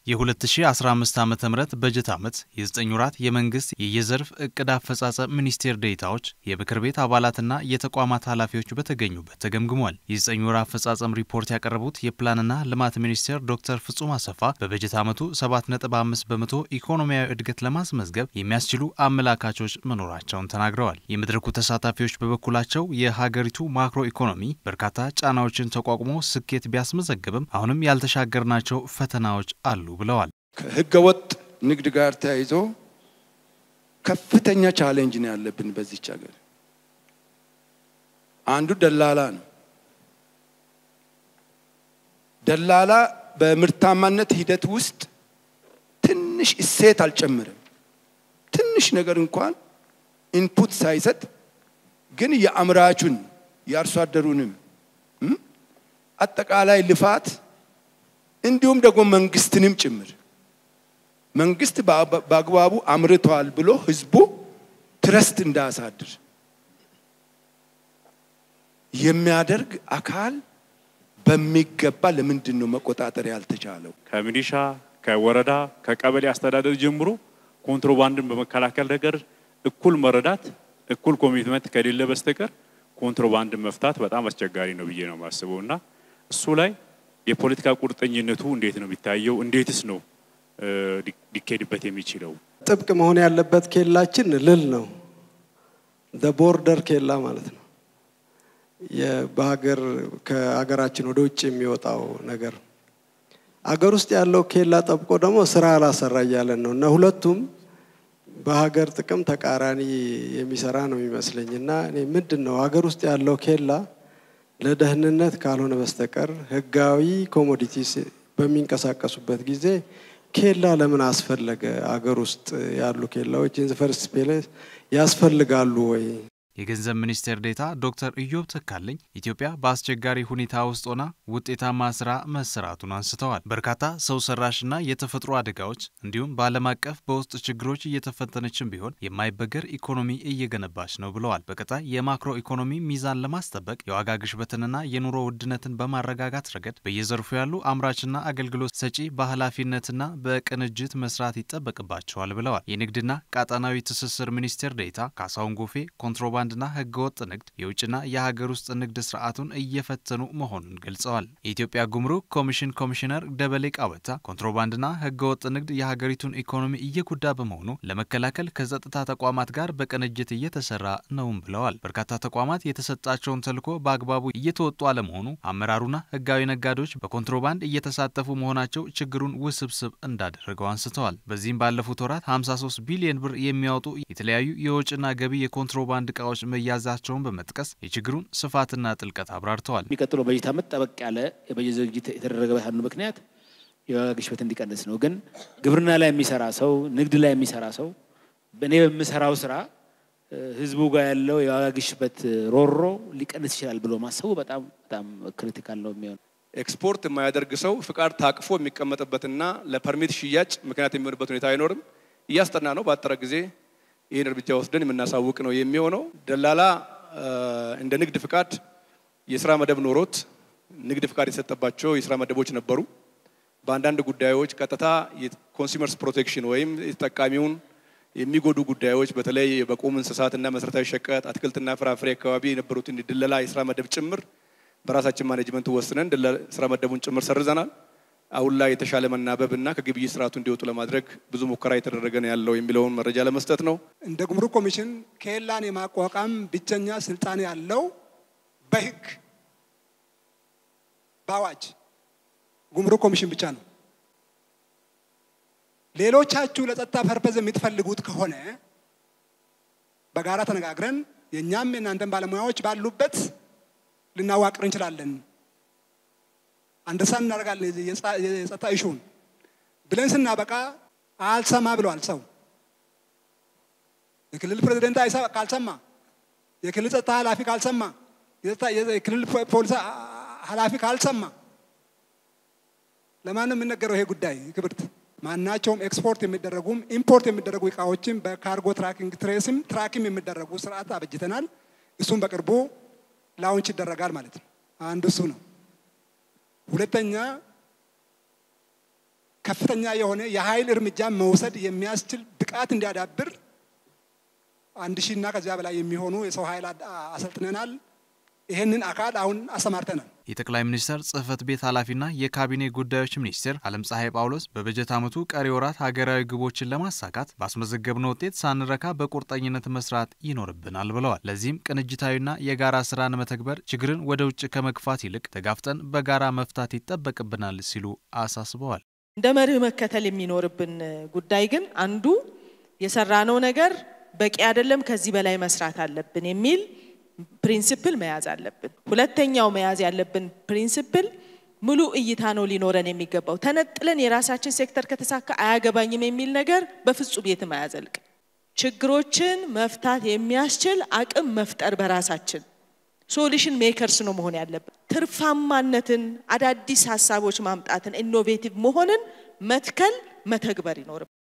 የ2015 ዓ ም በጀት ዓመት የዘጠኝ ወራት የመንግስት የየዘርፍ እቅድ አፈጻጸም ሚኒስቴር ዴኤታዎች የምክር ቤት አባላትና የተቋማት ኃላፊዎች በተገኙበት ተገምግሟል። የዘጠኝ ወር አፈጻጸም ሪፖርት ያቀረቡት የፕላንና ልማት ሚኒስቴር ዶክተር ፍጹም አሰፋ በበጀት ዓመቱ 7.5 በመቶ ኢኮኖሚያዊ እድገት ለማስመዝገብ የሚያስችሉ አመላካቾች መኖራቸውን ተናግረዋል። የመድረኩ ተሳታፊዎች በበኩላቸው የሀገሪቱ ማክሮ ኢኮኖሚ በርካታ ጫናዎችን ተቋቁሞ ስኬት ቢያስመዘግብም አሁንም ያልተሻገርናቸው ፈተናዎች አሉ ብለዋል። ከህገወጥ ንግድ ጋር ተያይዞ ከፍተኛ ቻሌንጅ ነው ያለብን በዚች ሀገር። አንዱ ደላላ ነው። ደላላ በምርታማነት ሂደት ውስጥ ትንሽ እሴት አልጨምርም። ትንሽ ነገር እንኳን ኢንፑት ሳይሰጥ ግን የአምራቹን የአርሶ አደሩንም አጠቃላይ ልፋት እንዲሁም ደግሞ መንግስትንም ጭምር መንግስት በአግባቡ አምርቷል ብሎ ህዝቡ ትረስት እንዳያሳድር የሚያደርግ አካል በሚገባ ለምንድን ነው መቆጣጠር ያልተቻለው? ከሚሊሻ ከወረዳ ከቀበሌ አስተዳደር ጀምሮ ኮንትሮባንድን በመከላከል ነገር እኩል መረዳት እኩል ኮሚትመንት ከሌለ በስተቀር ኮንትሮባንድን መፍታት በጣም አስቸጋሪ ነው ብዬ ነው የማስበው እና እሱ ላይ የፖለቲካ ቁርጠኝነቱ እንዴት ነው የሚታየው? እንዴትስ ነው ሊካሄድበት የሚችለው? ጥብቅ መሆን ያለበት ኬላችን ልል ነው። ቦርደር ኬላ ማለት ነው። በሀገር ከሀገራችን ወደ ውጭ የሚወጣው ነገር አገር ውስጥ ያለው ኬላ ጠብቆ ደግሞ ስራ አላሰራ እያለን ነው እና ሁለቱም በሀገር ጥቅም ተቃራኒ የሚሰራ ነው የሚመስለኝ እና እኔ ምንድን ነው ሀገር ውስጥ ያለው ኬላ ለደህንነት ካልሆነ በስተቀር ህጋዊ ኮሞዲቲስ በሚንቀሳቀሱበት ጊዜ ኬላ ለምን አስፈለገ? አገር ውስጥ ያሉ ኬላዎች ኢን ፈርስት ፕሌስ ያስፈልጋሉ ወይ? የገንዘብ ሚኒስቴር ዴታ ዶክተር ኢዮብ ተካልኝ ኢትዮጵያ በአስቸጋሪ ሁኔታ ውስጥ ሆና ውጤታማ ስራ መሰራቱን አንስተዋል። በርካታ ሰው ሰራሽና የተፈጥሮ አደጋዎች እንዲሁም በዓለም አቀፍ በውስጥ ችግሮች እየተፈተነችን ቢሆን የማይበገር ኢኮኖሚ እየገነባች ነው ብለዋል። በቀጣይ የማክሮ ኢኮኖሚ ሚዛን ለማስጠበቅ የዋጋ ግሽበትንና የኑሮ ውድነትን በማረጋጋት ረገድ በየዘርፉ ያሉ አምራችና አገልግሎት ሰጪ በኃላፊነትና በቅንጅት መስራት ይጠበቅባቸዋል ብለዋል። የንግድና ቀጣናዊ ትስስር ሚኒስቴር ዴታ ካሳሁን ጎፌ ኮንትሮባ ባንድና ህገወጥ ንግድ የውጭና የሀገር ውስጥ ንግድ ስርዓቱን እየፈተኑ መሆኑን ገልጸዋል። የኢትዮጵያ ጉምሩክ ኮሚሽን ኮሚሽነር ደበሌ ቃወታ ኮንትሮባንድና ህገወጥ ንግድ የሀገሪቱን ኢኮኖሚ እየጎዳ በመሆኑ ለመከላከል ከጸጥታ ተቋማት ጋር በቅንጅት እየተሰራ ነውም ብለዋል። በርካታ ተቋማት የተሰጣቸውን ተልዕኮ በአግባቡ እየተወጡ አለመሆኑ አመራሩና ህጋዊ ነጋዴዎች በኮንትሮባንድ እየተሳተፉ መሆናቸው ችግሩን ውስብስብ እንዳደረገው አንስተዋል። በዚህም ባለፉት ወራት 53 ቢሊዮን ብር የሚያወጡ የተለያዩ የወጭና ገቢ የኮንትሮባንድ እቃዎች ስራዎች መያዛቸውን በመጥቀስ የችግሩን ስፋትና ጥልቀት አብራርተዋል። የሚቀጥለው በጀት ዓመት ጠበቅ ያለ የበጀት ዝግጅት የተደረገበት አንዱ ምክንያት የዋጋ ግሽበት እንዲቀንስ ነው። ግን ግብርና ላይ የሚሰራ ሰው፣ ንግድ ላይ የሚሰራ ሰው እኔ በምሰራው ስራ ህዝቡ ጋር ያለው የዋጋ ግሽበት ሮሮ ሊቀንስ ይችላል ብሎ ማሰቡ በጣም በጣም ክሪቲካል ነው የሚሆነው። ኤክስፖርት የማያደርግ ሰው ፍቃድ ታቅፎ የሚቀመጥበትና ለፐርሚት ሽያጭ ምክንያት የሚሆንበት ሁኔታ አይኖርም። እያስጠና ነው። በአጠረ ጊዜ ይህን እርምጃ ወስደን የምናሳውቅ ነው የሚሆነው። ደላላ እንደ ንግድ ፍቃድ የስራ መደብ ኖሮት ንግድ ፍቃድ የተሰጠባቸው የስራ መደቦች ነበሩ። በአንዳንድ ጉዳዮች ቀጥታ የኮንሱመርስ ፕሮቴክሽን ወይም የተጠቃሚውን የሚጎዱ ጉዳዮች በተለይ በቁም እንስሳትና መሰረታዊ ሸቀጥ፣ አትክልትና ፍራፍሬ አካባቢ የነበሩትን ድለላ የስራ መደብ ጭምር በራሳችን ማኔጅመንት ወስነን ስራ መደቡን ጭምር ሰርዘናል። አሁን ላይ የተሻለ መናበብ እና ከግብይት ስርዓቱ እንዲወጡ ለማድረግ ብዙ ሙከራ የተደረገ ነው ያለው የሚለውን መረጃ ለመስጠት ነው። እንደ ጉምሩክ ኮሚሽን ኬላን የማቋቋም ብቸኛ ስልጣን ያለው በህግ በአዋጅ ጉምሩክ ኮሚሽን ብቻ ነው። ሌሎቻችሁ ለጸጥታ ፐርፐዝ የምትፈልጉት ከሆነ በጋራ ተነጋግረን የእኛም የእናንተን ባለሙያዎች ባሉበት ልናዋቅር እንችላለን አንደርሳን እናደርጋለን የጸጥታ ኢሹን ብለን ስናበቃ አልሰማ ብለዋል ሰው። የክልል ፕሬዚደንት ካልሰማ፣ የክልል ጸጥታ ኃላፊ ካልሰማ፣ የክልል ፖሊስ ኃላፊ ካልሰማ ለማን ነው የሚነገረው ይሄ ጉዳይ? ክብርት ማናቸውም ኤክስፖርት የሚደረጉም ኢምፖርት የሚደረጉ እቃዎችም በካርጎ ትራኪንግ ትሬስም ትራኪም የሚደረጉ ስርዓት አበጅተናል። እሱም በቅርቡ ላውንች ይደረጋል ማለት ነው። አንዱ እሱ ነው። ሁለተኛ ከፍተኛ የሆነ የኃይል እርምጃ መውሰድ የሚያስችል ብቃት እንዲያዳብር አንድ ሺህ እና ከዚያ በላይ የሚሆኑ የሰው ኃይል አሰልጥነናል። ይህንን አካል አሁን አሰማርተናል። የጠቅላይ ሚኒስትር ጽህፈት ቤት ኃላፊና የካቢኔ ጉዳዮች ሚኒስትር አለም ፀሐይ ጳውሎስ በበጀት ዓመቱ ቀሪ ወራት ሀገራዊ ግቦችን ለማሳካት ባስመዘገብነው ውጤት ሳንረካ በቁርጠኝነት መስራት ይኖርብናል ብለዋል። ለዚህም ቅንጅታዊና የጋራ ስራን መተግበር ችግርን ወደ ውጭ ከመግፋት ይልቅ ተጋፍጠን በጋራ መፍታት ይጠበቅብናል ሲሉ አሳስበዋል። እንደ መርህ መከተል የሚኖርብን ጉዳይ ግን አንዱ የሰራነው ነገር በቂ አይደለም፣ ከዚህ በላይ መስራት አለብን የሚል ፕሪንስፕል መያዝ አለብን። ሁለተኛው መያዝ ያለብን ፕሪንስፕል ሙሉ እይታ ነው ሊኖረን የሚገባው። ተነጥለን የራሳችን ሴክተር ከተሳካ አያገባኝም የሚል ነገር በፍጹም የትም አያዘልቅ። ችግሮችን መፍታት የሚያስችል አቅም መፍጠር በራሳችን ሶሉሽን ሜከርስ ነው መሆን ያለብን። ትርፋማነትን፣ አዳዲስ ሀሳቦች ማምጣትን፣ ኢኖቬቲቭ መሆንን መትከል መተግበር ይኖርብን።